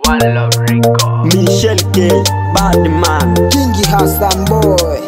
One Love Record. Michel K, bad man. Kingi Hassan boy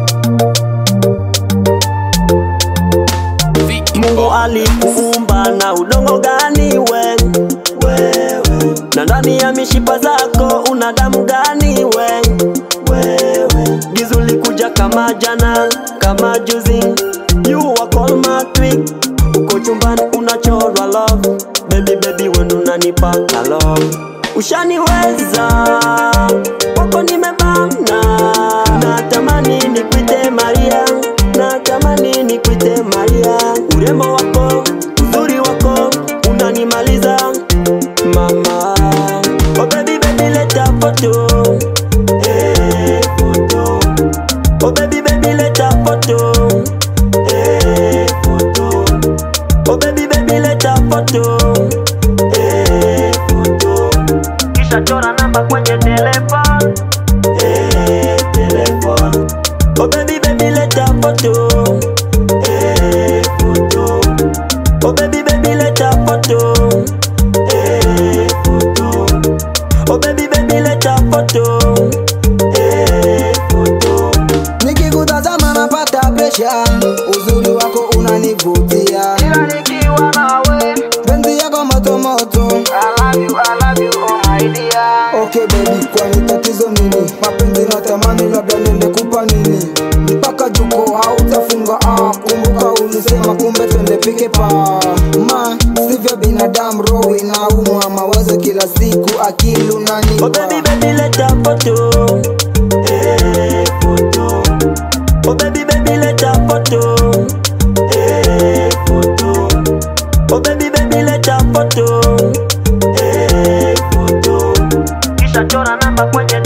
Mungu alikuumba na udongo gani we? Wewe. Na ndani ya mishipa zako una damu gani we? Wewe. Gizu likuja kama jana, kama juzi. You are call my twig. Uko chumbani unachorwa love. Baby baby wewe unanipaka love. Ushaniweza kwako nimebana, natamani nikuite Maria, natamani nikuite Maria. Urembo wako, uzuri wako unanimaliza mama. Oh baby baby leta foto, eh foto. Oh baby baby leta foto, eh foto. Oh baby baby leta foto, eh foto. Kisha chora namba kwenye telefone, eh telefone. Oh baby baby leta foto, eh foto. Oh baby baby leta foto, eh foto. Oh baby baby leta foto, eh foto. Nikikutazama napata presha Uzuri wako unanivutia Ila nikiwa nawe, Penzi yako moto moto I love you, I love you, oh my dear. Okay baby, kwani tatizo nini? Mapenzi natamani labda nende kupa nini? Mpaka juko hautafunga ah, kumbuka ulisema kumbe twende pike pa ma sivyo binadamu roho inaumwa mawazo kila siku akili Oh unanipa baby baby leta foto, eh foto. Oh baby baby leta foto, eh foto. Oh baby baby leta foto, eh foto. Kisha chora namba kwenye